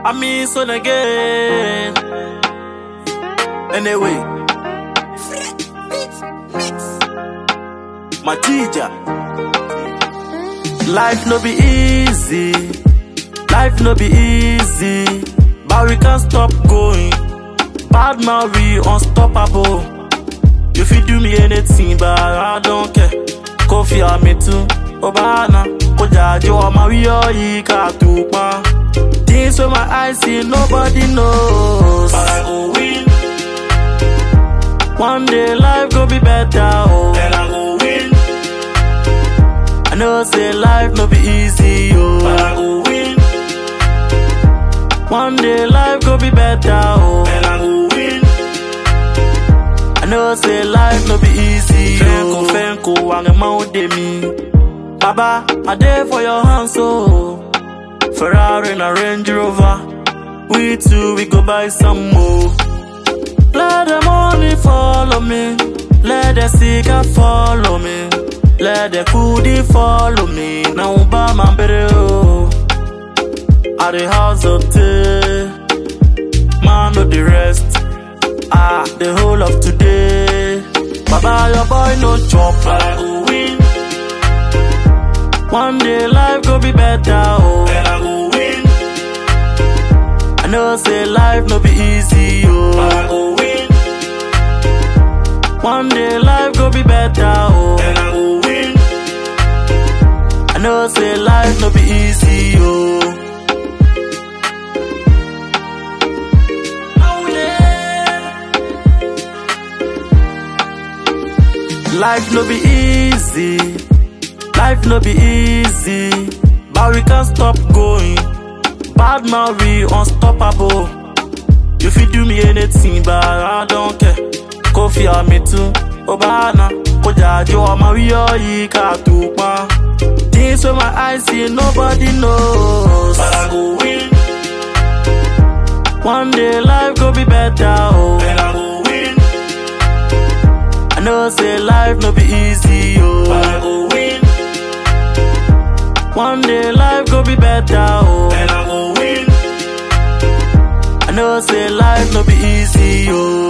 I mean son again. Anyway, my teacher. Life no be easy, life no be easy, but we can't stop going. Bad man we unstoppable. You fit do me anything, but I don't care. Kofi me too, Obana, Kojajo, Mario, Ika, Tupa. Things with my eyes see, nobody knows. But I go win. One day life go be better, oh. Then I go win. I know say life no be easy, oh. But I go win. One day life go be better, oh. Then I go win. I know say life no be easy, oh. Fenko, fenko, wange maude me. Baba, I there for your hands, oh. Ferrari and a Range Rover. We two, we go buy some more. Let the money follow me. Let the seeker follow me. Let the foodie follow me. Now buy my video. At the house of tea. Man of the rest. Ah, the whole of today. Baba, your boy no chop. But I go win. One day life go be better. Oh. Then I go win. I know say life no be easy. Oh. But I go win. One day life go be better. Oh. Then I go win. I know say life no be easy. Oh. Life no be easy, life no be easy, but we can't stop going. Bad man we unstoppable. You fit do me anything, but I don't care. Kofi me too, Obana, Kojajo, Mario, Ika, Tupa. Things with my eyes see, nobody knows. But I go win. One day life go be better, oh. Then I go win. I know say life no be easy, oh. But I go win. One day life go be better, oh. Then I go win. I know say life no be easy, oh.